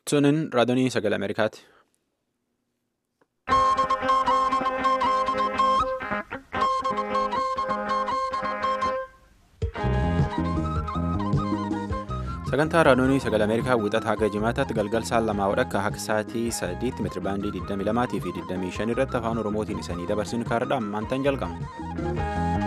Sunin raadiyoo sagalee Ameerikaati. Sagantaa raadiyoo sagalee Ameerikaa wixata haga jimaataatti galgal sa'aa lamaa wadhakka akka sa'aatii sadiitti meetirabaandii 22 fi 25 irratti afaan Oromootiin isanii dabarsinu kaardhaan maantaan jalqabna.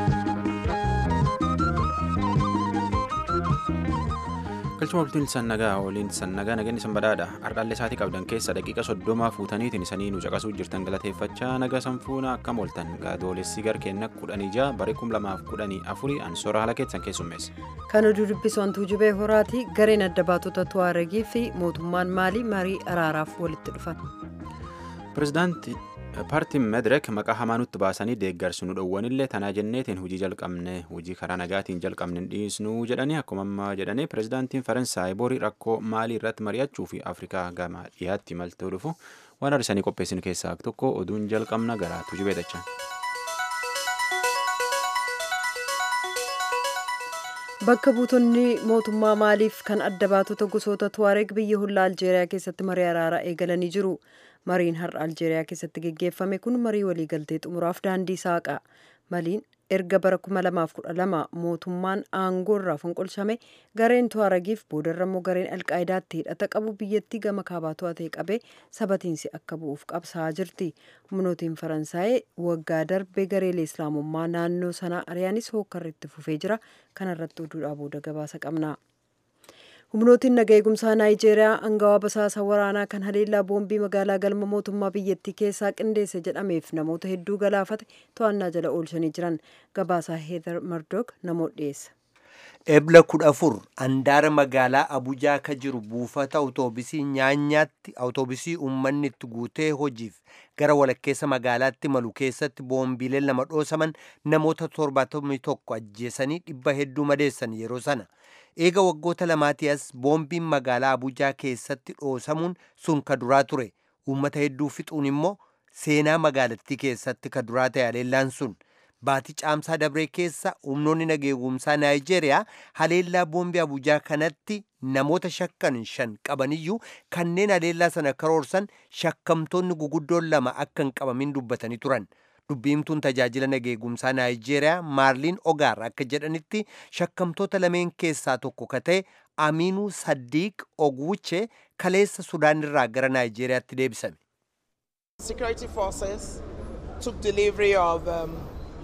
Galchuma bultiin sannagaa waliin sannagaa nageenyi sanbadaadha. Ardaallee isaatii qabdan keessa daqiiqa soddomaa fuutaniitiin isanii nu caqasuu jirtan galateeffachaa naga sanfuuna akkam ooltan gaadoolessi garkeenna kudhanii ja'a barii kum lamaaf kudhanii afurii ansoora haala keessan keessummeessa. Kan oduu dubbisu hantuu jubee horaati gareen adda baatota Tuwaaregii fi mootummaan maalii marii araaraaf walitti dhufan. Pireezidaantii paartiin Medirek maqaa hamaa nutti baasanii deeggarsu nu dhowwanillee tanaa jenneetiin hojii jalqabne hojii karaa nagaatiin jalqabne dhiisnuu jedhanii akkuma ammaa jedhanii pireezidaantiin Faransaay borii rakkoo maalii irratti mari'achuu fi Afrikaa gama dhiyaatti imaltuu dhufu waan arsanii qopheessin keessaa tokko oduun jalqabna garaatu jibeedhacha. Bakka buutonni mootummaa maaliif kan adda baatota gosoota Tuwaareg biyya hullaa Aljeeriyaa keessatti marii araaraa eegalanii jiru. Mariin har'a Aljeeriyaa keessatti geggeeffame kun marii waliigaltee xumuraaf daandii saaqa. Maliin erga bara 2012 mootummaan aangoo irraa fonqolchame gareen Tuwaaregiif boodarra immoo gareen Alqaayidaatti hidhata qabu biyyattii gama kaabaa to'atee qabee sabatiinsi akka bu'uuf qabsaa'aa jirti. Humnootiin Faransaay waggaa darbe gareelee Islaamummaa naannoo sanaa ari'anis hookkarri itti fufee jira. Kanarratti oduudhaa booda gabaasa qabna. humnootiin naga eegumsaa naayijeeriyaa angawaa basaasa waraanaa kan haleellaa boombii magaalaa galma mootummaa biyyattii keessaa qindeesse jedhameef namoota hedduu galaafate to'annaa jala oolchanii jiran gabaasaa heether mardok namoota dhiyeessa. ebla kudha afur handaara magaalaa abujaa ka jiru buufata awutoobisii nyaanyaatti awutoobisii uummanni itti guutee hojiif gara walakkeessa magaalaatti malu keessatti boombiileen lama dhoosaman namoota torbaatamii tokko ajjeesanii dhibba hedduu madeessan yeroo sana eega waggoota lamaatii as boombiin magaalaa abujaa keessatti dhoosamuun sun ka duraa ture uummata hedduu fixuun immoo seenaa magaalattii keessatti ka duraa ta'e haleellaan sun baatii caamsaa dabree keessa humnoonni nageegumsaa naayijeeriyaa haleellaa boombii abujaa kanatti namoota shakkan shan qabaniyyuu kanneen haleellaa sana karoorsan shakkamtoonni guguddoon lama akka hin qabamin dubbatanii turan dubbiimtuun tajaajila nageegumsaa naayijeeriyaa maarliin ogaar akka jedhanitti shakkamtoota lameen keessaa tokko ka ta'e amiinuu saddiiq ogwuche kaleessa sudaan irraa gara naayijeeriyaatti deebisame. Security forces took delivery of um,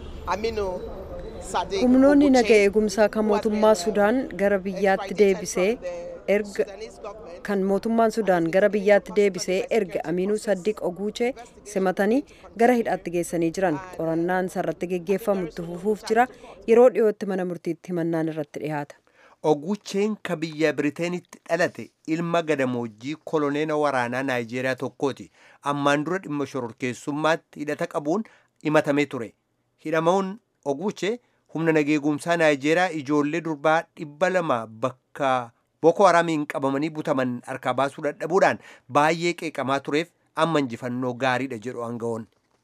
humnoonni naga eegumsaa kan mootummaa sudaan gara biyyaatti deebisee erga kan mootummaan sudaan gara biyyaatti deebisee erga amiinuu saddiq oguuchee simatanii gara hidhaatti geessanii jiran qorannaan sarratti geggeeffamu itti fufuuf jira yeroo dhiyootti mana murtiitti himannaan irratti dhiyaata. Ogucheen ka biyya Biriteenitti dhalate ilma gadamoojjii koloneela waraanaa Naayijeeriyaa tokkooti. Ammaan dura dhimma shororkeessummaatti hidhata qabuun himatamee ture. hidhamuun oguuche humna nageegumsaa naayijeeriyaa ijoollee durbaa dhibba lama bakka boko haramiin qabamanii butaman harkaa baasuu dadhabuudhaan baay'ee qeeqamaa tureef amma injifannoo gaariidha jedhu aangawoon.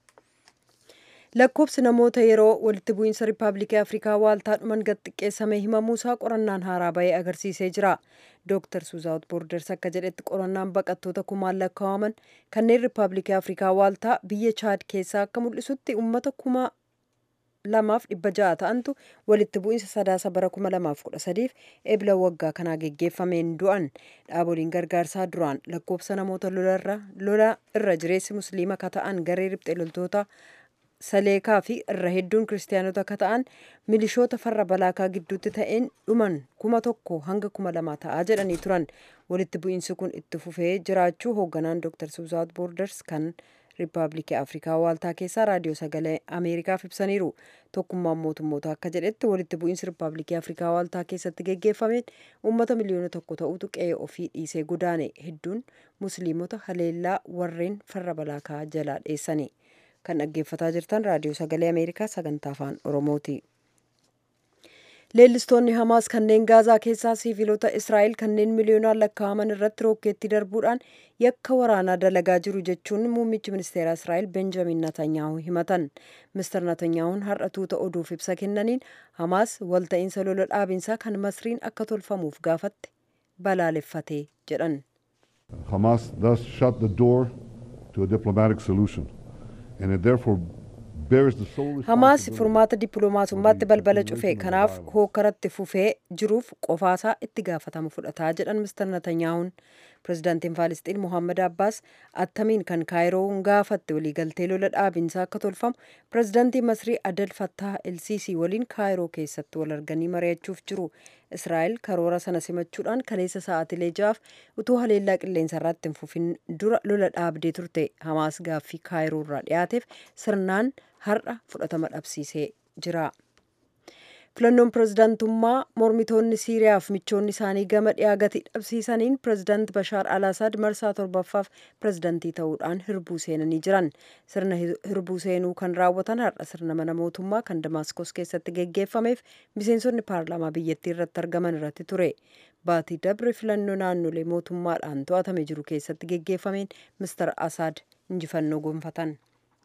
lakkoobsi namoota yeroo walitti bu'iinsa riippaabilikii afrikaa waaltaa dhuman gad xiqqeessame himamuusaa qorannaan haaraa bahee agarsiisee jira dooktar suuzaawut boorders akka jedhetti qorannaan baqattoota kumaan lakkaa'aman kanneen riippaabilikii afrikaa waaltaa biyya chaad keessaa akka mul'isutti uummata kuma lamaaf dhibba ja'a ta'antu walitti bu'iinsa sadaasa bara kuma lamaaf kudha sadiif ebla waggaa kanaa geggeeffameen du'an dhaaboliin gargaarsaa duraan lakkoobsa namoota lola irra jireessi musliima ka ta'an garee riphxee loltoota saleekaa fi irra hedduun kiristaanota ka ta'an milishoota farra balaakaa gidduutti ta'een dhuman kuma tokko hanga kuma lama ta'aa jedhanii turan walitti bu'iinsi kun itti fufee jiraachuu hoogganaan dooktar suuzaawut boorders kan riippaabilikii afrikaa waaltaa keessaa raadiyoo sagalee ameerikaaf ibsaniiru tokkummaan mootummoota akka jedhetti walitti bu'iinsi riippaabilikii afrikaa waaltaa keessatti geggeeffameen uummata miliyoona tokko ta'utu qe'ee ofii dhiisee godaane hedduun musliimota haleellaa warreen farra balaakaa jalaa dheessani kan dhaggeeffataa jirtan raadiyoo sagalee ameerikaa sagantaa afaan oromooti. leellistoonni hamaas kanneen gaazaa keessaa siiviilota israa'el kanneen miliyoonaan lakkaa'aman irratti rookeetti darbuudhaan yakka waraanaa dalagaa jiru jechuun muummichi ministeera israa'el benjamin natanyaahu himatan mister natanyaahun har'a tuuta oduuf ibsa kennaniin hamaas walta'iinsa lola dhaabinsaa kan masriin akka tolfamuuf gaafatte balaaleffatee jedhan Hamas thus shut the door to a diplomatic solution, and it therefore bears the sole hamaas responsibility furmaata dippiloomaasummaatti balbala cufe kanaaf hookkaratti fufee jiruuf qofaasaa itti gaafatama fudhataa jedhan mister netanyaahun pirezidaantiin faalisxiin mohaammed abbaas attamiin kan kaayiroon gaafatte waliigaltee lola dhaabinsaa akka tolfamu pirezidaantii masrii adel fattah elsiisii waliin kaayiroo keessatti wal arganii mari'achuuf jiru israa'el karoora sana simachuudhaan kaleessa sa'aatilee ja'aaf utuu haleellaa qilleensa irratti hin fufin dura lola dhaabdee turte hamaas gaaffii kaayiroo irraa dhiyaateef sirnaan har'a fudhatama dhabsiisee jira. filannoon pirezidaantummaa mormitoonni siiriyaaf michoonni isaanii gama dhiyaa gati dhabsiisaniin pirezidaant bashaar al asaad marsaa torbaffaaf pirezidaantii ta'uudhaan hirbuu seenanii jiran sirna hirbuu seenuu kan raawwatan har'a sirna mana mootummaa kan damaskos keessatti geggeeffameef miseensonni paarlaamaa biyyattii irratti argaman irratti ture baatii dabre filannoo naannolee mootummaadhaan to'atame jiru keessatti geggeeffameen mister asaad injifannoo gonfatan.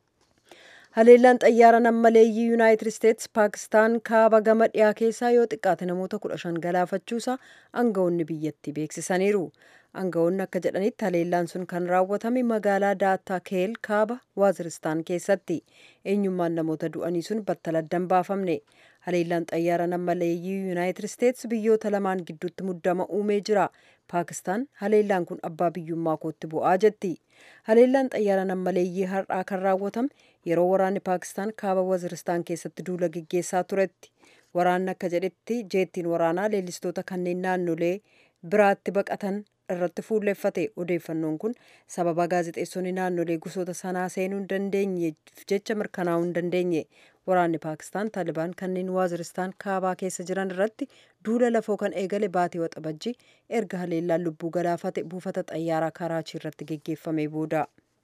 haleellaan xayyaara nammaleeyyii yuunaayitid isteetsi paakistaan kaaba gama dhiyaa keessaa yoo xiqqaate namoota kudha shan galaafachuusaa aangawoonni biyyattii beeksisaniiru aangawoonni akka jedhanitti haleellaan sun kan raawwatame magaalaa daataa keel kaaba waaziristaan keessatti eenyummaan namoota du'anii sun battala addan baafamne haleellaan xayyaara nammaleeyyii yuunaayitid isteetsi biyyoota lamaan gidduutti muddama uumee jira paakistaan haleellaan kun abbaa biyyummaa kootti bu'aa jetti haleellaan xayyaara nammaleeyyii har'aa kan raawwatame yeroo waraanni paakistaan kaaba waziristaan keessatti duula geggeessaa turetti waraanni akka jedhetti jeettiin waraanaa leellistoota kanneen naannolee biraatti baqatan irratti fuulleffate odeeffannoon kun sababa gaazexeessonni naannolee gosoota sanaa seenuu hin dandeenyeef jecha mirkanaa'uu hin dandeenye waraanni paakistaan taalibaan kanneen waaziristaan kaabaa keessa jiran irratti duula lafoo kan eegale baatee waxabajjii erga haleellaan lubbuu galaafate buufata xayyaaraa karaachii irratti geggeeffame booda.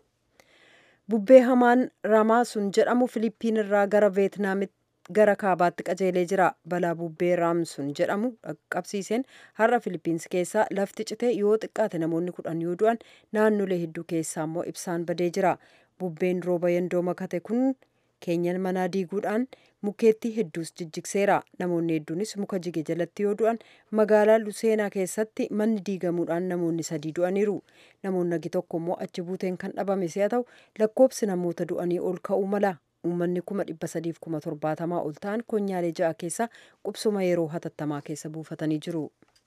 bubbee hamaan ramaa sun jedhamu filiippiin irraa gara veetnaamitti gara kaabaatti qajeelee jira balaa bubbee raamsun jedhamu qabsiiseen har'a filiippiins keessaa lafti cite yoo xiqqaate namoonni kudhan yoo du'an naannolee hedduu keessaa immoo ibsaan badee jira bubbeen rooba yendoo makate kun keenyan manaa diiguudhaan mukeettii hedduus jijjigseera namoonni hedduunis muka jige jalatti yoo du'an magaalaa luseenaa keessatti manni diigamuudhaan namoonni sadii du'aniiru namoonni nagi tokko immoo achi buuteen kan dhabame si'a ta'u lakkoobsi namoota du'anii ol ka'uu mala uummanni kuma dhibba sadiif kuma torbaatamaa ol ta'an konyaalee ja'a keessa qubsuma yeroo hatattamaa keessa buufatanii jiru.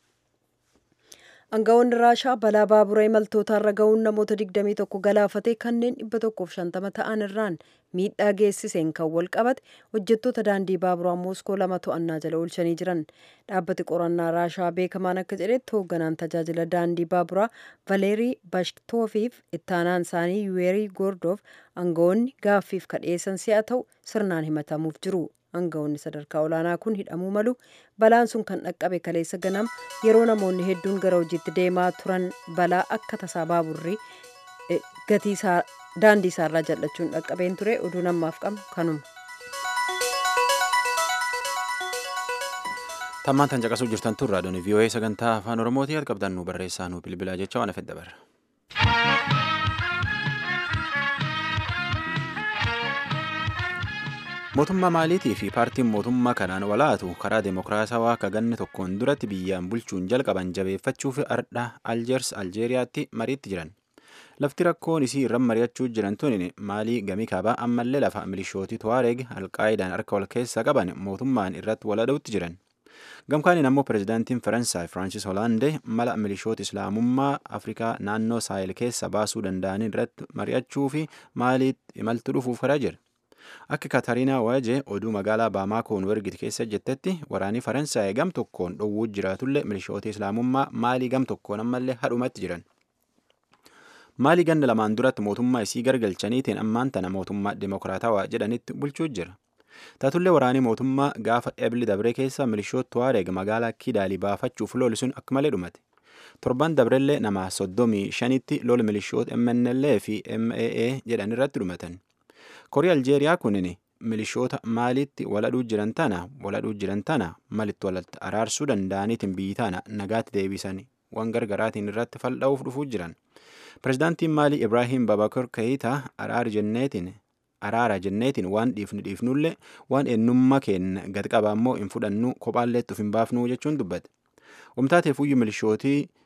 Aangawoonni Raashaa balaa baabura imaltootaarra ga'uun namoota 21 galaafate kanneen 150 ta'an irraan miidhaa geessiseen kan wal qabate hojjettoota daandii baaburaa Mooskoo lama to'annaa jala oolchanii jiran. Dhaabbati qorannaa Raashaa beekamaan akka jedhetti hoogganaan tajaajila daandii baaburaa Valeerii Bashktoofiif ittaanaan isaanii Yuweerii Goordoof aangawoonni gaaffiif kadheessan si'a ta'u sirnaan himatamuuf jiru. aangawoonni sadarkaa olaanaa kun hidhamuu malu balaan sun kan dhaqqabe kaleessa ganam yeroo namoonni hedduun gara hojiitti deemaa turan balaa akka tasaa baaburri gatii daandii isaarraa jal'achuun dhaqqabeen ture oduu namaaf qabnu kanuma. tammaan tan caqasuu jirtan tun raadiyoon vii'oo'ee sagantaa afaan oromootii qabdan nu barreessaa nu bilbilaa jecha waan afedda barra. mootummaa maaliitii fi paartiin mootummaa kanaan walaatu karaa deemokiraatawaa akka ganni tokkoon duratti biyyaan bulchuun jalqaban jabeeffachuuf ardha aljeers aljeeriyaatti mariitti jiran lafti rakkoon isii irran mari'achuu jiran tun maalii gamii kaabaa ammallee lafa milishootii tuwaareeg alqaayidaan harka wal keessa qaban mootummaan irratti walada'utti jiran gamkaaniin ammoo pirezidaantiin faransaay firaansis hoolaandee mala milishoota islaamummaa afrikaa naannoo saahil keessa baasuu danda'an irratti mari'achuu fi maaliitti imaltu dhufuuf karaa jira akka katariinaa waajee oduu magaalaa baamaakoon wergit keessa jettetti waraanii faransaay gam tokkoon dhowwuu jiraatullee milishoota islaamummaa maalii gam tokkoon ammallee hadhumatti jiran maalii ganna lamaan duratti mootummaa isii gargalchaniitiin ammaan tana mootummaa dimokiraatawaa jedhanitti bulchuu jira taatullee waraanii mootummaa gaafa ebli dabree keessa milishoota tuwaareeg magaalaa kidaalii baafachuuf loli sun akka malee dhumate torban dabrellee nama soddomii shanitti lola milishoota mnla fi maa jedhan irratti dhumatan korii aljeeriyaa kunin milishoota maalitti waladhuu jiran tana waladhuu jiran tana malitti walatti araarsuu danda'aniitiin biyyi tana nagaatti deebisan waan gargaraatiin irratti fal'aa'uuf dhufuu jiran pirezidaantiin maalii ibraahim babakar kayitaa araara jenneetiin araara jenneetiin waan dhiifnu dhiifnullee waan eenyummaa keenya gad qabaa immoo hin fudhannu kophaallee uf hin baafnu jechuun dubbate umtaateef uyyu milishootii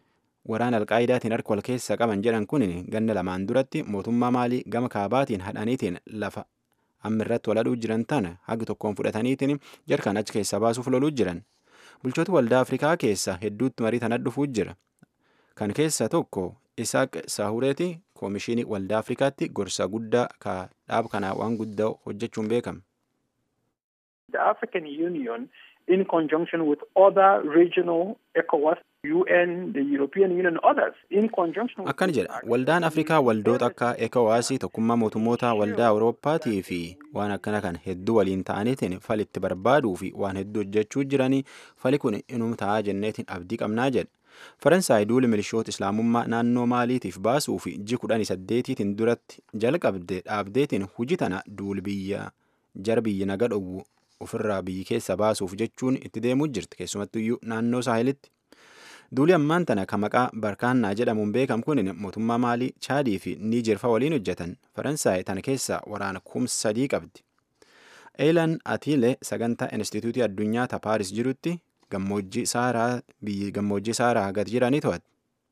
waraana alqaayidaatiin harka wal keessa qaban jedhan kun ganna lamaan duratti mootummaa maalii gama kaabaatiin hadhaniitiin lafa amma irratti waladhuu jiran tana hagi tokkoon fudhataniitiin jarkaan achi keessa baasuuf loluu jiran bulchoota waldaa afrikaa keessa hedduutti marii tana dhufuu jira kan keessa tokko isaaq saahureeti koomishinii waldaa afrikaatti gorsa guddaa ka dhaab kanaa waan guddaa hojjechuun beekama. The African Union, in conjunction with other regional ECOWAS, UN, the European Union, others, in conjunction with akkana jedha waldaan afrikaa waldoota akka ekowaasii tokkummaa mootummoota waldaa awurooppaatii fi waan akkana kan hedduu waliin ta'aniitiin falitti barbaaduu fi waan hedduu hojjechuu jiranii fali kun inum ta'aa jenneetiin abdii qabnaa jedha faransaay duuli milishoota islaamummaa naannoo maaliitiif baasuu fi ji kudhanii saddeetiitiin duratti jalqabde dhaabdeetiin hujii tana duuli biyya jar biyya naga dhowwu ofirraa biyyi keessa baasuuf jechuun itti deemuu jirti keessumattuyyuu naannoo saahilitti duuli ammaan tana ka maqaa barkaannaa jedhamuun beekam kun mootummaa maalii chaadii fi niijerfa waliin hojjetan faransaay tana keessa waraana kumsa sadii qabdi eelan atiile sagantaa instituutii addunyaa ta paaris jirutti gammoojjii saaraa biyyi gammoojjii saaraa gad jiranii to'ate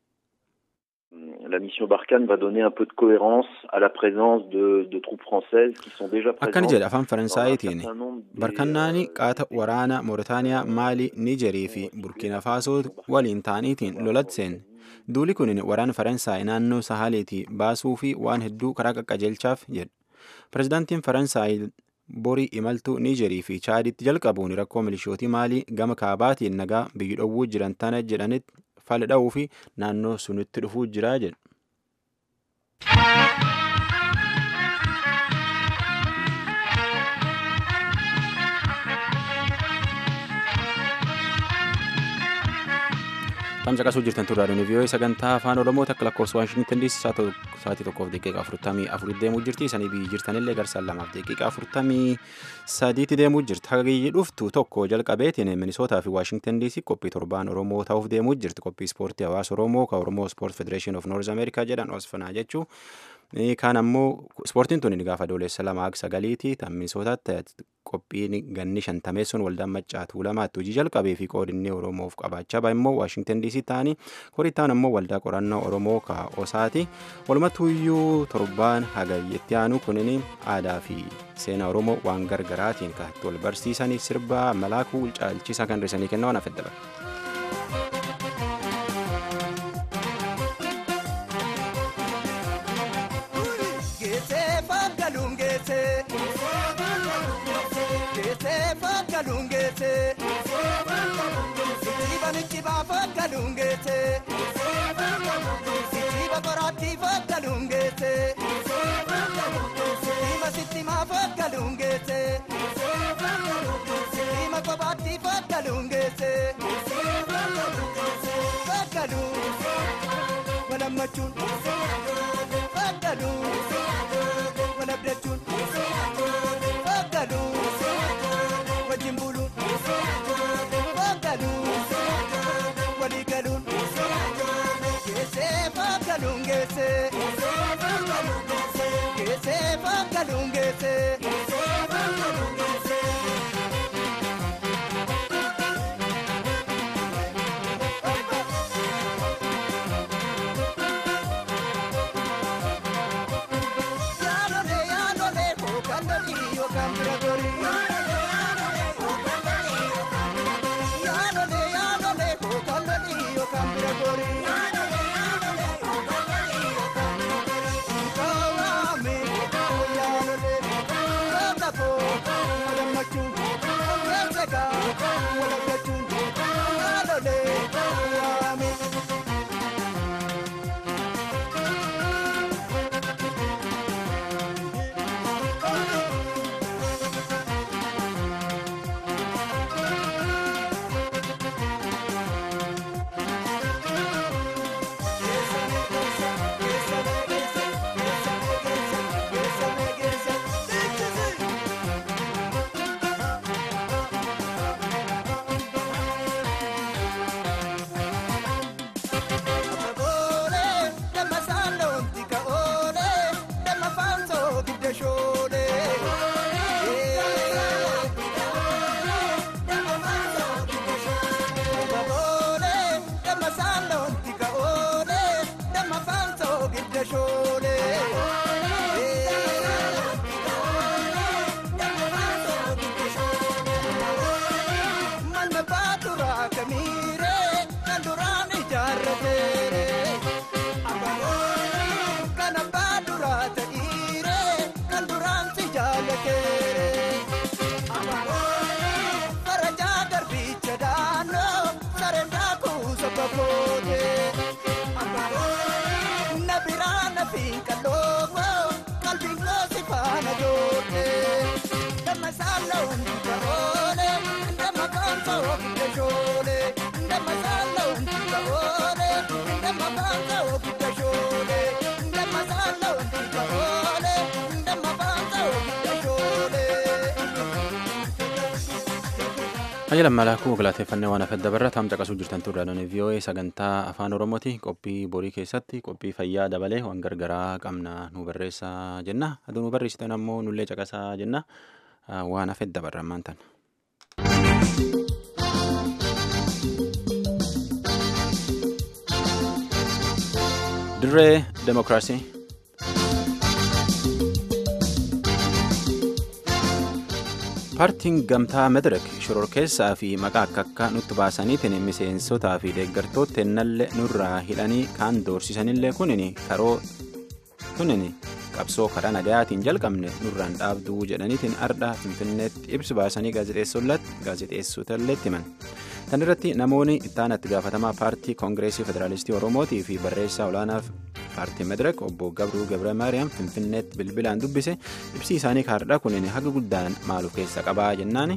la mission Barkhane va donner un peu de cohérence à la présence de, de troupes françaises qui sont déjà akkana présentes. jedha afaan faransaaytiin barkannaani qaata waraana mooritaaniyaa maalii niijerii fi burkina faasoo waliin ta'aniitiin lolatti seene duuli kun waraana faransaay naannoo sahaaliitii baasuu fi waan hedduu karaa qaqqajeelchaaf jedha pirezidaantiin faransaay borii imaltuu niijerii fi chaaditti jalqabuun rakkoo milishootii maalii gama kaabaatiin nagaa biyyi dhowwuu jiran tana jedhanitti fala dha'uu fi naannoo sunitti dhufuu jira jedha. Tamsa qasuu jirtan turraa dhuni vii'oo sagantaa afaan oromoo takka lakkoofsa waashintan diisi sa'aatii tokkoof daqiiqa afurtamii afurit deemuu jirti isanii biyyi jirtanillee garsaan lamaaf daqiiqa afurtamii sadiitti deemuu jirti hagayyi dhuftu tokko jalqabeetiin minisootaa fi waashintan diisi qophii torbaan oromoo ta'uuf deemuu jirti qophii ispoortii hawaasa oromoo ka oromoo ispoort federeeshin of noorz ameerikaa jedhan osfanaa jechuu kaan ammoo ispoortiin tun gaafa adoolessa lamaa hanga sagaliiti tan minisootaatti qophiin ganni shantameessuun waldaan maccaatu lamaatti hojii jalqabee fi qoodinni oromoof qabaachaa ba'a immoo waashingtan diisii ta'anii korittaan ammoo waldaa qorannoo oromoo ka osaati walumattuuyyuu torbaan hagayyetti aanu kunin aadaa fi seenaa oromoo waan gargaraatiin ka itti wal barsiisanii sirba malaakuu caalchisaa kan risanii kenna waan afedda bara. galungete Sitiba nichiba fa galungete Sitiba korati fa galungete Sima sitima fa galungete Sima kobati fa galungete Fagalu Wala machun Fagalu Wala blechun Fagalu wajjin buluun faagaluun walii galuun geessee faagaluun geessee geessee faagaluun geessee. Yaalolee yaalolee hoogaan galii yookaan bira gorii. Yaalolee yaalolee hoogaan galii yookaan bira gorii. Kaawwame yaalolee Ayya lammaalaakuu galateeffannee waan hafedda barra taam caqasuu jirtan turraadhaan VOA sagantaa afaan oromooti qophii borii keessatti qophii fayyaa dabalee waan gargaraa qabna nu barreessaa jenna aduu nu barreessitan ammoo nullee caqasaa jenna waan hafedda barra ammaan tan. dirree demokiraasii. paartiin gamtaa madirak shororkeessaa fi maqaa akka akka nutti baasaniitiin miseensotaa fi deeggartoota nallee nurraa hidhanii kaan doorsisanillee kunin karoo kunin qabsoo karaa nagayaatiin jalqabne nurraan dhaabduu jedhaniitiin ardha finfinneetti ibsi baasanii gaazexeessotalleetti himan tan irratti namoonni ittaanatti gaafatamaa paartii koongireesii federaalistii oromootii fi barreessaa olaanaaf paartii madirak obbo gabruu gabra maariyaam finfinneetti bilbilaan dubbise ibsi isaanii kaardha kunin haga guddaan maaluuf keessa qabaa jennaani.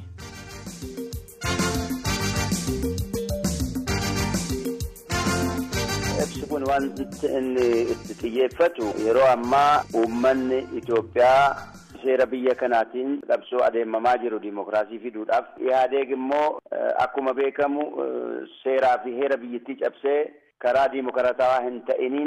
ibsi kun wanti inni itti xiyyeeffatu yeroo ammaa uummanni Itoophiyaa seera biyya kanaatiin qabsoo adeemamaa jiru dimokiraasii fiduudhaaf ihaadeeg immoo akkuma beekamu seeraa fi heera biyyattii cabsee karaa dimokiraatawaa hin ta'iniin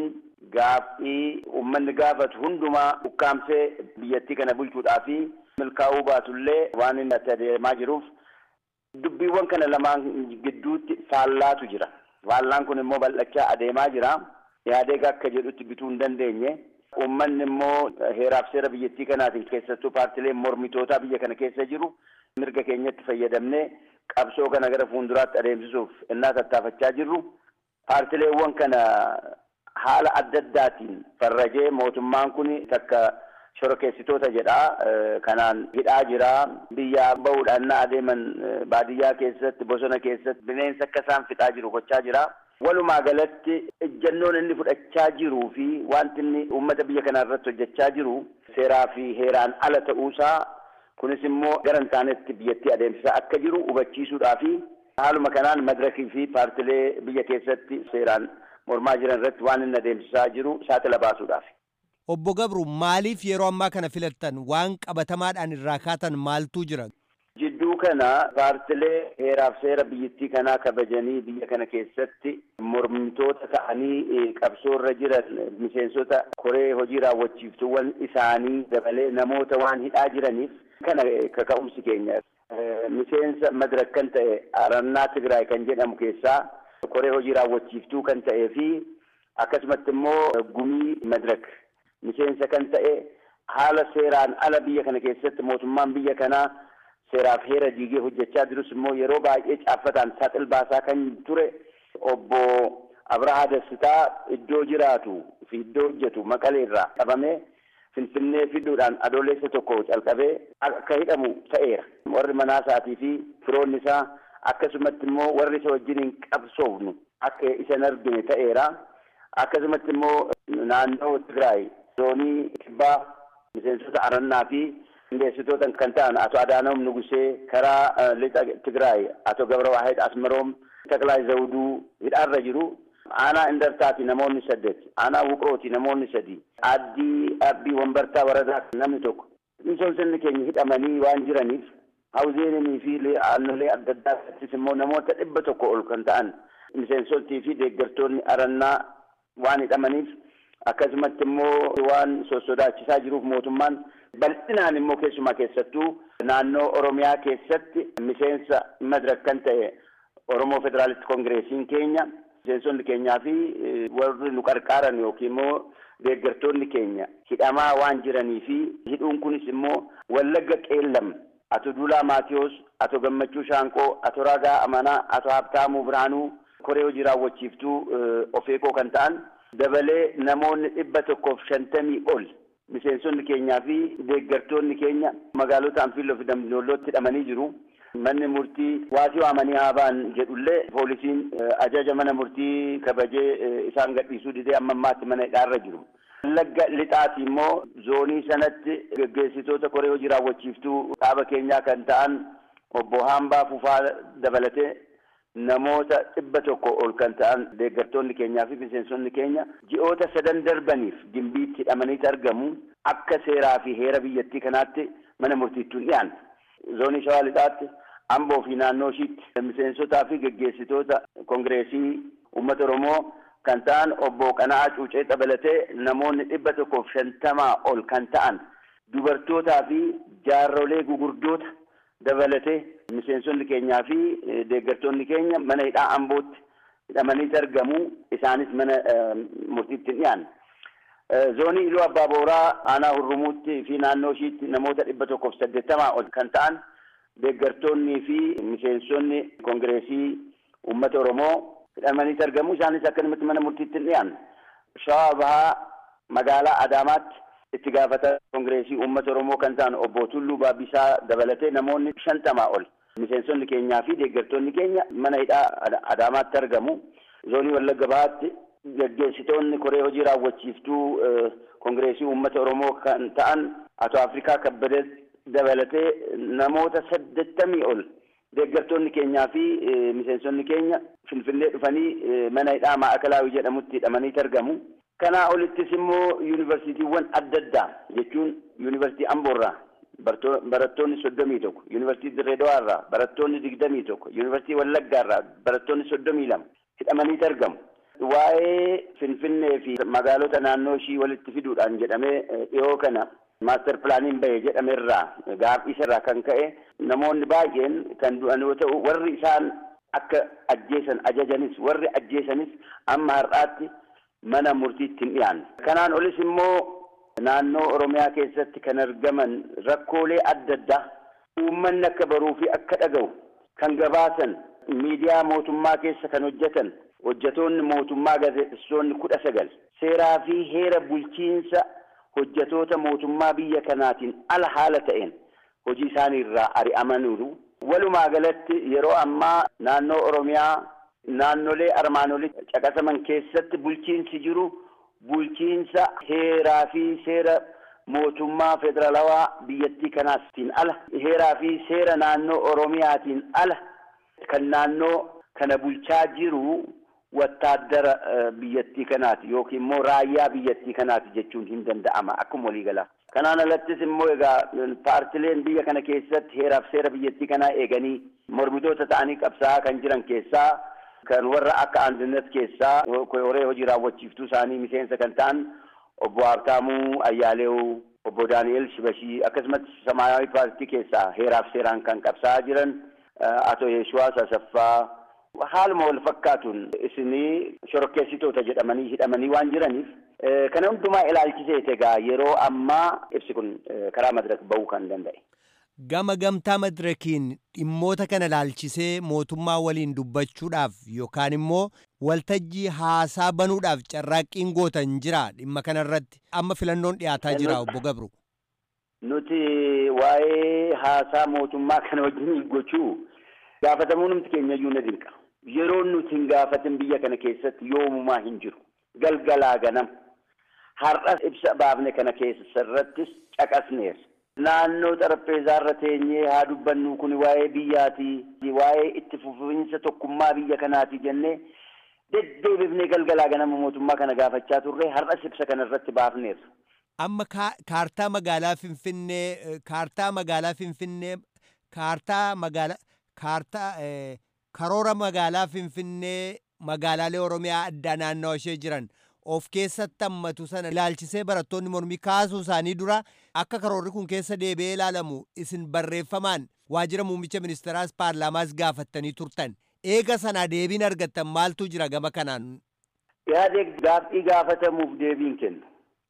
gaaffii uummanni gaafatu hundumaa ukkaamsee biyyattii kana bulchuudhaa fi milkaa'uu baatullee waan inni itti adeemaa jiruuf dubbiiwwan kana lamaan gidduutti faallaatu jira. Faallaan kun immoo bal'achaa adeemaa jira. Ihaadeeg akka jedhutti bituu hin dandeenye. Uummanni immoo heeraaf seera biyyattii kanaatiin keessattuu paartileen mormitootaa biyya kana keessa jiru mirga keenyatti fayyadamnee qabsoo kana gara fuulduraatti adeemsisuuf innaa tattaafachaa jirru. Paartileewwan kana haala adda addaatiin farrajee mootummaan kun takka shororkeessitoota jedhaa kanaan hidhaa jira biyyaa bahuudhaan na adeeman baadiyyaa keessatti bosona keessatti bineensa akka isaan fixaa jiru gochaa jira. Walumaa galatti ejjannoon inni fudhachaa jiruu fi wanti inni uummata biyya kanaa irratti hojjechaa jiru seeraa fi heeraan ala ta'uusaa kunis immoo gara hin taanetti biyyattii adeemsisaa akka jiru hubachiisuudhaa fi haaluma kanaan madirakii fi paartilee biyya keessatti seeraan mormaa jiran irratti waan inni adeemsisaa jiru saaxila baasuudhaaf. Obbo Gabru maaliif yeroo ammaa kana filattan waan qabatamaadhaan irraa kaatan maaltu jira? Jidduu kana paartilee heeraaf seera biyyattii kanaa kabajanii biyya kana keessatti mormitoota ta'anii qabsoo irra jiran miseensota koree hojii raawwachiiftuuwwan isaanii dabalee namoota waan hidhaa jiraniif kana kaka'umsi keenya. Miseensa madirak kan ta'e arannaa Tigraay kan jedhamu keessaa koree hojii raawwachiiftuu kan ta'ee fi akkasumatti immoo gumii madirak miseensa kan ta'e haala seeraan ala biyya kana keessatti mootummaan biyya kanaa seeraaf heera diigee hojjechaa jirus immoo yeroo baay'ee caaffataan saaxil baasaa kan ture obbo Abrahaa Dassitaa iddoo jiraatu fi iddoo hojjetu maqaleerraa qabamee finfinnee fiduudhaan adoolessa tokko calqabee akka hidhamu ta'eera. Warri manaa isaatii fi firoonni isaa akkasumatti immoo warri isa wajjin hin qabsoofnu akka isa hin argine ta'eera. Akkasumatti immoo naannoo Tigraay zoonii kibbaa miseensota arannaa fi qindeessitoota kan ta'an ato Adaanoom Nugusee karaa lixa Tigraay ato Gabra Waahid Asmaroom Taklaay Zawuduu hidhaarra jiru. Aanaa Indartaati namoonni saddeet. Aanaa Wuqrooti namoonni sadi. Addii Abbii Wambartaa Waradaa namni tokko. Miseensonni keenya hidhamanii waan jiraniif hawzeenii fi aannolee adda addaattis immoo namoota dhibba tokko ol kan ta'an miseensotii fi deeggartoonni arannaa waan hidhamaniif akkasumatti immoo waan sossodaachisaa jiruuf mootummaan bal'inaan immoo keessumaa keessattuu naannoo Oromiyaa keessatti miseensa madirak kan ta'e Oromoo Federaalisti Koongireesiin keenya miseensonni keenyaa fi warri nu qarqaaran yookiin immoo deeggartoonni keenya hidhamaa waan jiranii fi hidhuun kunis immoo Wallagga Qeellam ato Duulaa Maatiyos ato Gammachuu Shaanqoo ato Ragaa Amanaa ato Habtaamuu Biraanuu koree hojii raawwachiiftuu ofeekoo kan ta'an dabalee namoonni dhibba tokkoof shantamii ol miseensonni keenyaa fi deeggartoonni keenya magaalota Anfiiloo fi Dambidollootti hidhamanii jiru. Manni murtii waasii waamanii haabaan jedhullee poolisiin ajaja mana murtii kabajee isaan gadhiisuu didee amma ammaatti mana hidhaarra jiru. Wallagga lixaati immoo zoonii sanatti geggeessitoota koree hojii raawwachiiftuu dhaaba keenyaa kan ta'an obbo Haambaa Fufaa dabalatee namoota dhibba tokko ol kan ta'an deeggartoonni keenyaa fi miseensonni keenya ji'oota sadan darbaniif gimbiitti hidhamaniiti argamu akka seeraa fi heera biyyattii kanaatti mana murtiittuun dhiyaanne. Zoonii shawaa lixaatti amboo fi naannoo ishiitti miseensotaa fi geggeessitoota kongireesii uummata oromoo kan ta'an obbo Qana'aa Cuucee dabalatee namoonni dhibba tokkoof shantamaa ol kan ta'an dubartootaa fi jaarrolee gugurdoota dabalatee miseensonni keenyaa fi deeggartoonni keenya mana hidhaa ambootti hidhamanii argamu isaanis mana murtiitti hin dhiyaanne. Zoonii Iluu Abbaa Booraa aanaa Hurrumuutti fi naannoo ishiitti namoota dhibba tokkoof saddeettamaa ol kan ta'an deeggartoonnii fi miseensonni kongireesii uummata Oromoo hidhamanii argamu isaanis akkanumatti mana murtiitti hin dhiyaanne. Shawaa Bahaa magaalaa Adaamaatti itti gaafata kongireesii uummata Oromoo kan ta'an obbo Tulluu Baabbisaa dabalatee namoonni shantamaa ol miseensonni keenyaa fi deeggartoonni keenya mana hidhaa Adaamaatti argamu. Zoonii Wallagga Bahaatti geggeessitoonni koree hojii raawwachiiftuu kongireesii uummata Oromoo kan ta'an Ato Afrikaa Kabbadee dabalatee namoota saddeettamii ol deeggartoonni keenyaa fi miseensonni keenya Finfinnee dhufanii mana hidhaa Maa'akalaawii jedhamutti hidhamanii argamu. Kanaa olittis immoo yuunivarsiitiiwwan adda addaa jechuun yuunivarsiitii Amboorraa barattoonni soddomii tokko, yuunivarsiitii Dirree Dawaarraa barattoonni digdamii tokko, yuunivarsiitii Wallaggaarraa barattoonni soddomii lama hidhamanii argamu. Waa'ee Finfinnee fi magaalota naannoo ishii walitti fiduudhaan jedhamee dhiyoo kana maaster pilaaniin bahe jedhamerraa gaaffiisarraa kan ka'e namoonni baay'een kan du'an yoo ta'u warri isaan akka ajjeesan ajajanis warri ajjeesanis amma har'aatti mana murtiitti hin dhiyaanne. Kanaan olis immoo naannoo Oromiyaa keessatti kan argaman rakkoolee adda addaa uummanni akka baruu fi akka dhaga'u kan gabaasan miidiyaa mootummaa keessa kan hojjetan hojjetoonni mootummaa gaazexeessitoonni kudha sagal seeraa fi heera bulchiinsa hojjetoota mootummaa biyya kanaatiin ala haala ta'een hojii isaanii irraa ari'amaniiru. Walumaa galatti yeroo ammaa naannoo Oromiyaa naannolee armaan olitti caqasaman keessatti bulchiinsi jiru bulchiinsa heeraa fi seera mootummaa federaalawaa biyyattii kanaatiin ala heeraa fi seera naannoo Oromiyaatiin ala kan naannoo kana bulchaa jiru wattaaddara biyyattii kanaati yookiin immoo raayyaa biyyattii kanaati jechuun hin danda'ama akkuma waliigalaa. Kanaan alattis immoo egaa paartileen biyya kana keessatti heeraaf seera biyyattii kanaa eeganii mormitoota ta'anii qabsaa'aa kan jiran keessaa kan warra akka andinet keessaa koree hojii raawwachiiftuu isaanii miseensa kan ta'an obbo Habtaamuu Ayyaaleew, obbo Daani'el Shibashii akkasumas Samaayyaawii paartii keessaa heeraaf seeraan kan qabsaa'aa jiran Ato Yeeshuwaas Asaffaa haaluma wal fakkaatuun isinii shorokkeessitoota jedhamanii hidhamanii waan jiraniif kana hundumaa ilaalchiseet egaa yeroo ammaa ibsi kun karaa madirak ba'uu kan danda'e. Gama gamtaa madirakiin dhimmoota kana ilaalchisee mootummaa waliin dubbachuudhaaf yookaan immoo waltajjii haasaa banuudhaaf carraaqqiin gootan jira dhimma kanarratti amma filannoon dhiyaataa jira obbo Gabru. Nuti waa'ee haasaa mootummaa kana wajjin gochuu gaafatamuu namti keenya iyyuu na dinqa. Yeroo nuti hin gaafatin biyya kana keessatti yoomumaa hin jiru. Galgalaa ganam. Har'as ibsa baafne kana keessarrattis caqasneera. Naannoo xarapheezaa irra teenyee haa dubbannu kun waa'ee biyyaati. Waa'ee itti fufiinsa tokkummaa biyya kanaati jennee deddeebifnee galgalaa ganama mootummaa kana gaafachaa turre har'as ibsa kanarratti baafneera. Amma kaartaa magaalaa Finfinnee kaartaa magaalaa Finfinnee kaartaa magaalaa kaartaa karoora magaalaa Finfinnee magaalaalee Oromiyaa addaa naannoo ishee jiran of keessatti hammatu sana ilaalchisee barattoonni mormii kaasuu isaanii dura akka karoorri kun keessa deebi'ee ilaalamu isin barreeffamaan waajjira muummicha ministeeraas paarlaamaas gaafattanii turtan. Eega sanaa deebiin argattan maaltu jira gama kanaan? Yaadee gaaffii gaafatamuuf deebiin kennu.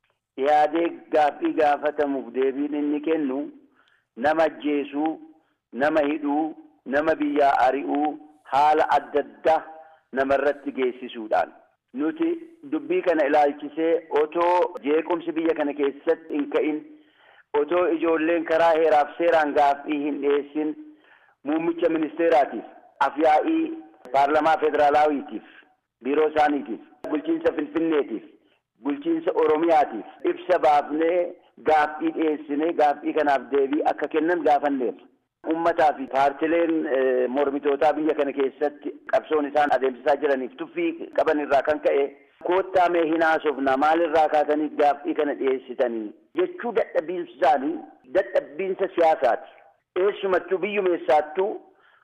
Yaadee gaaffii gaafatamuuf deebiin inni kennu nama ajjeesuu, nama hidhuu, nama biyyaa ari'uu haala adda addaa namarratti geessisuudhaan. Nuti dubbii kana ilaalchisee otoo jeequmsi biyya kana keessatti hin ka'in otoo ijoolleen karaa heeraaf seeraan gaaffii hin dhiyeessin muummicha ministeeraatiif afyaa'ii paarlamaa federaalaawiitiif biiroo isaaniitiif bulchiinsa finfinneetiif bulchiinsa oromiyaatiif ibsa baafnee gaaffii dhiyeessinee gaaffii kanaaf deebii akka kennan gaafanneerra. Uummataa fi paartileen mormitootaa biyya kana keessatti qabsoon isaan adeemsisaa jiraniif tuffii qaban irraa kan ka'e koottaa mee hin haasofna maalirraa kaatanii gaaffii kana dhiyeessitanii jechuu dadhabbiinsa isaanii dadhabbiinsa siyaasaati. Eessumattuu biyyumeessaattuu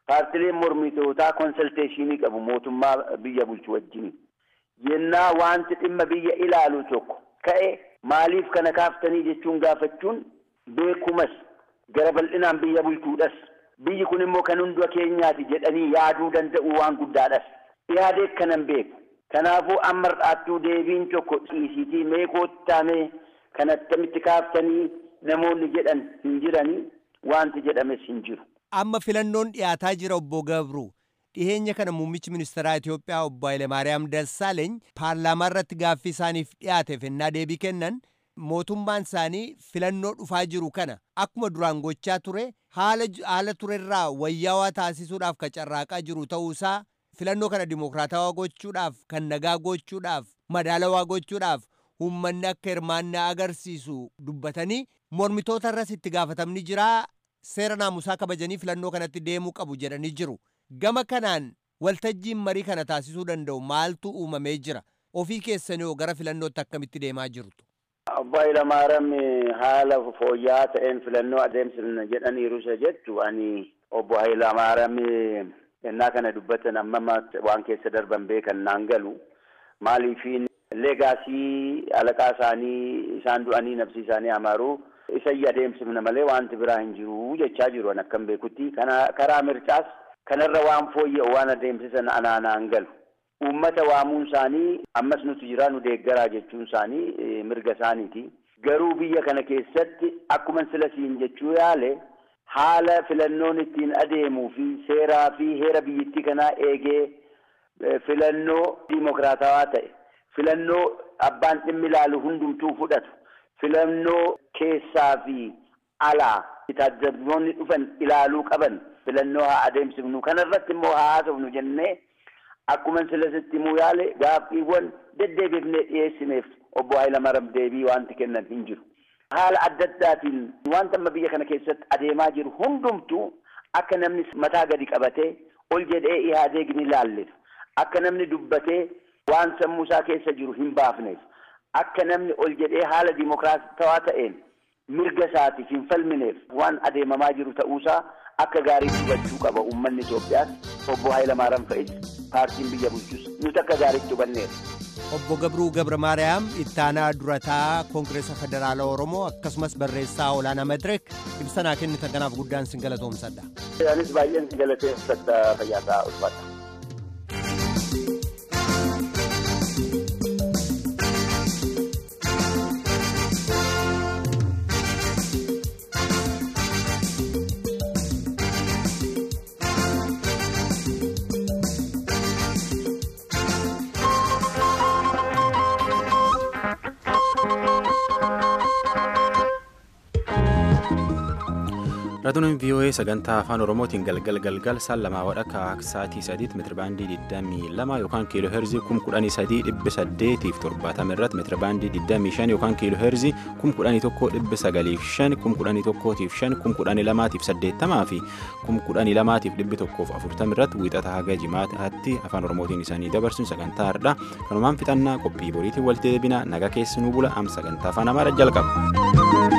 paartileen mormitootaa konsalteeshinii qabu mootummaa biyya bulchu wajjin yennaa wanti dhimma biyya ilaalu tokko ka'e maaliif kana kaaftanii jechuun gaafachuun beekumas gara bal'inaan biyya bulchuudhas biyyi kun immoo kan hunda keenyaati jedhanii yaaduu danda'u waan guddaadhas yaadee kanan beeku kanaafuu amma har'aattuu deebiin tokko dhiisiitii mee koottaamee kan attamitti kaaftanii namoonni jedhan hin jiranii wanti jedhames hin jiru. Amma filannoon dhiyaataa jira obbo Gabru. Dhiheenya kana muummichi ministeeraa Itoophiyaa obbo Hayilemaariyaam Dassaaleeny paarlaamaa irratti gaaffii isaaniif dhiyaateef ennaa deebii kennan mootummaan isaanii filannoo dhufaa jiru kana akkuma duraan gochaa ture haala haala turerraa wayyaawaa taasisuudhaaf ka carraaqaa jiru ta'uusaa filannoo kana dimokiraatawaa gochuudhaaf kan nagaa gochuudhaaf madaalawaa gochuudhaaf uummanni akka hirmaannaa agarsiisu dubbatanii mormitoota irras itti gaafatamni jiraa seera naamusaa kabajanii filannoo kanatti deemuu qabu jedhanii jiru. Gama kanaan waltajjiin marii kana taasisuu danda'u maaltu uumamee jira? Ofii keessanii gara filannootti akkamitti deemaa jirtu? Obbo Hayilamaariyaam haala fooyya'aa ta'een filannoo adeemsifna jedhaniiru isa jettu ani obbo Hayilamaariyaam ennaa kana dubbatan amma waan keessa darban beekan naan galu maaliifiin leegaasii alaqaa isaanii isaan du'anii nafsi isaanii amaaruu isa adeemsifna malee wanti biraa hin jiru jechaa jiru an akkan beekutti kana karaa mircaas kanarra waan fooyya'u waan adeemsisan anaanaan galu uummata waamuun isaanii ammas nuti jira nu deeggaraa jechuun isaanii mirga isaaniiti garuu biyya kana keessatti akkuma sila siin jechuu yaale haala filannoon ittiin adeemuu fi seeraa fi heera biyyattii kanaa eegee filannoo dimokiraatawaa ta'e filannoo abbaan dhimmi ilaalu hundumtuu fudhatu filannoo keessaa fi alaa taajjabdoonni dhufan ilaaluu qaban filannoo haa adeemsifnu kanarratti immoo haa haasofnu jennee akkuma silasitti himuu yaale gaaffiiwwan deddeebifnee dhiyeessineef obbo Hayilamaariyaam deebii wanti kennan hin jiru. Haala adda addaatiin wanta amma biyya kana keessatti adeemaa jiru hundumtuu akka namni mataa gadi qabatee ol jedhee ihaadee gini laalleef akka namni dubbatee waan sammuu isaa keessa jiru hin baafneef akka namni ol jedhee haala dimokiraatawaa ta'een mirga isaatiif hin falmineef waan adeemamaa jiru ta'uusaa akka gaariitti hubachuu qaba uummanni Itoophiyaas obbo Hayilamaariyaam fa'is paartiin biyya bulchus nuti akka gaariitti hubanneera. Obbo Gabruu Gabra Maariyaam ittaanaa durataa Koongireesa Federaalaa Oromoo akkasumas barreessaa olaanaa Madireek ibsanaa kennitan kanaaf guddaan sin galatoomsadha. Anis baay'een sin galateeffadha fayyaasaa ulfaadha. Raadiyooleen VOA sagantaa afaan Oromootiin galgal galgal saan lamaa wadhakka sa'aatii sadiitti meetirabaandii 22 yookaan kiiloo heerzii 11870 irratti meetirabaandii 25 yookaan kiiloo heerzii 1195 1105 1180 fi 1140 irratti wiixata haga jimaataatti afaan Oromootiin isaanii dabarsuun sagantaa hardhaa kanumaan fixannaa qophii boriitiin walitti deebina naga keessanuu bula am sagantaa afaan Amaaraa jalqaba.